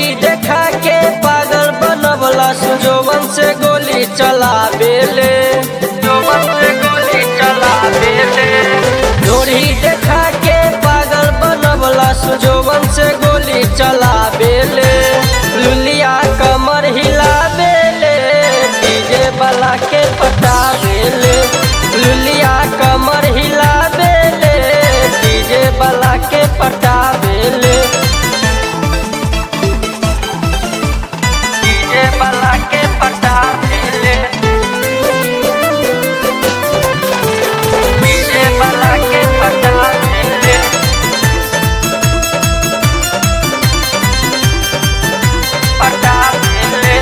ढोढ़ी देखा के पागल बनवला सुजोवन से गोली चला बेले जोवन से गोली चला बेले ढोढ़ी देखा के पागल बनवला सुजोवन से गोली चला बेले लुलिया कमर हिला बेले डीजे वाला के पटा बेले लुलिया कमर हिला बेले डीजे वाला के पटा बेले डीजे वाला के पटा बेले डीजे वाला के पटा बेले पटा बेले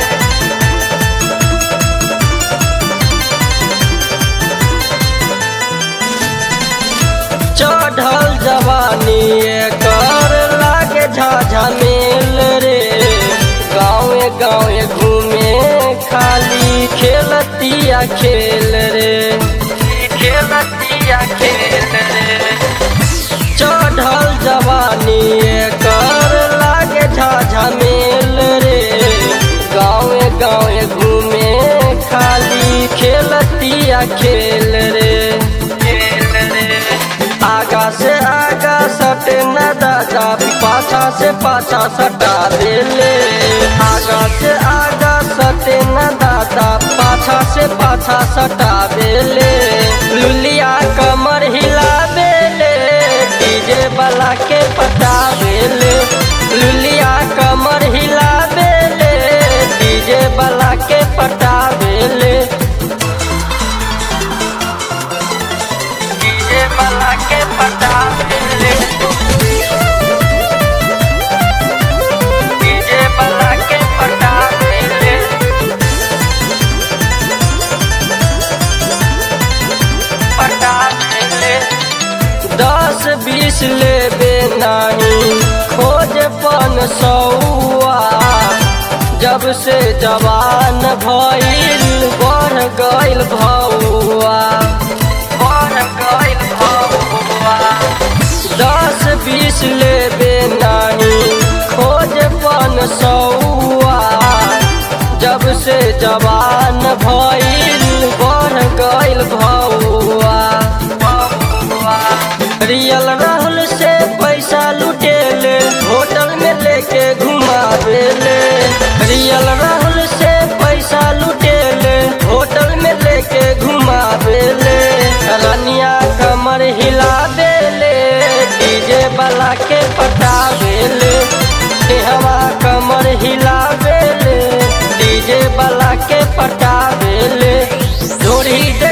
चढ़ल जवानी कर लागे झाझा मेल रे गाँवे गाँवे घूमे खाली खेलतिया खेल रे खेलतिया खेल रे चढ़ल जवानी कर लागे झाझा मेल रे गाँवे गाँवे घूमे खाली खेलतिया खेल रे खेल रे आगा से आगा सटे न दादा पाछा से पाछा सटा देले आगा से आगा सटे न दादा पाछा से पाछा सटा देले लुलिया कमर हिला देले डीजे वाला के पटा देले लुलिया कमर हिला देले डीजे वाला के पटा देले डीजे वाला के पटा देले डीजे वाला के पटा देले पटा देले दस बीस लेबे नहीं खोज पन सौआ जब से जवान भइल बढ़ गइल भौआ बढ़ गइल भौआ दस बीस लेबे नहीं खोज पन सौआ जब से जवान भइल बढ़ गइल भौआ रियल राहुल से पैसा लुटेले होटल में लेके घुमावेले रियल राहुल से पैसा लुटेले होटल में लेके घुमावेले रनिया कमर हिला देले डीजे वाला के पटावेले हवा कमर हिला देले डीजे वाला के पटावेले ढोरी दे